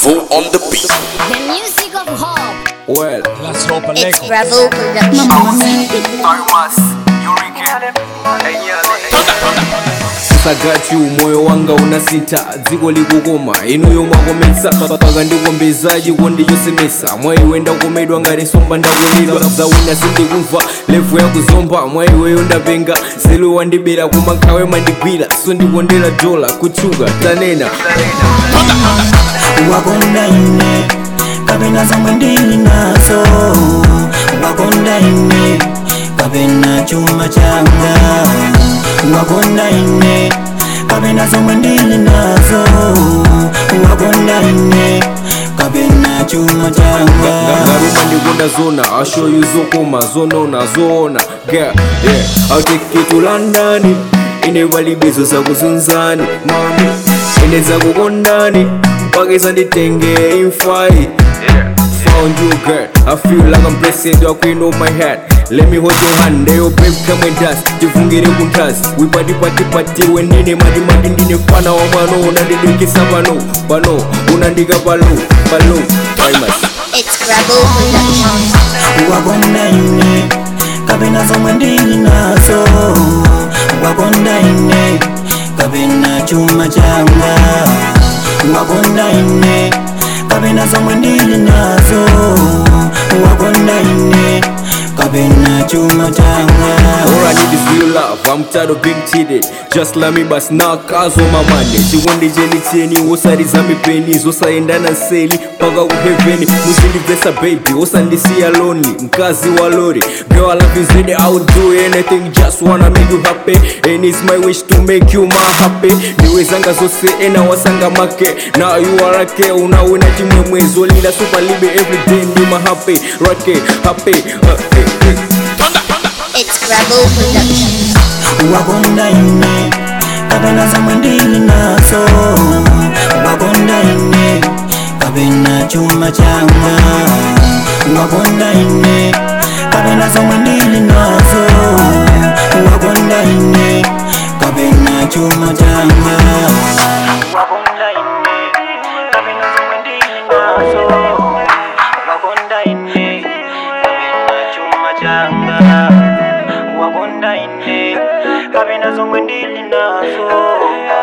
Revo on the beat. The music of hope. Well, Let's hope a It's Lego. Revo Productions. sagati moyo wanga unasita dziko likukoma inuyo mwakomesa paka ndikombeza chiko ndichosemesa mwaiwe ndakomedwa ngati nsomba ndakulidwa zawina sindikumva levu yakuzomba mwaiweyo ndapenga zelu wandibera koma nkhawe mandigwira so ndikondera dola kutchuka tanena wakonda ine kapena zomwe ndili nazo wakonda ine kapena chuma changa wakonda ine kapena zomwe ndili nazo wakonda ine kapena chuma changa ngaruma ndikonda zona I'll show you zokoma zonona zoona girl yeah I'll take you to London ine valibizo zakuzunzani mami ine zakukondani mpaka sanditenge imfai found you girl I feel like I'm blessed you're queen of my head Let me hold your hand, there your babe come and dance tivungire kuntasi wipati pati pati wendine mati mati ndine fana wa pano unandidikisa pano pano unandika palo palo famous It's Revo Productions. wakonda ine kapena zomwe ndili nazo wakonda ine kapena chuma changa wakonda ine kapena zomwe ndili nazo wakonda ine kapena chuma changa All I need is real love, I'm tired of being cheated Just let me bust now cause on my money Chikondi cheni cheni, osariza mipeni Zosaendana nseli, paka ku heaveni Muzindivesa baby, osandisiya lonely Mkazi wa lori, girl I love you zedi I'll do anything, just wanna make you happy And it's my wish to make you my happy Niwezanga zose, ena wasanga make Now you are okay, unawina chimwemwe Zolila super libe everyday, ni my happy Rake, happy, uh, hey, hey. It's Revo Productions. wakonda ine kapena zomwe ndili nazo wakonda ine kapena chuma changa wakonda ine kapena zomwe ndili nazo wakonda ine kapena chuma changa wakonda ine kapena zomwe ndili nazo wakonda ine kapena chuma changa wakonda ine kapena zomwe ndili nazo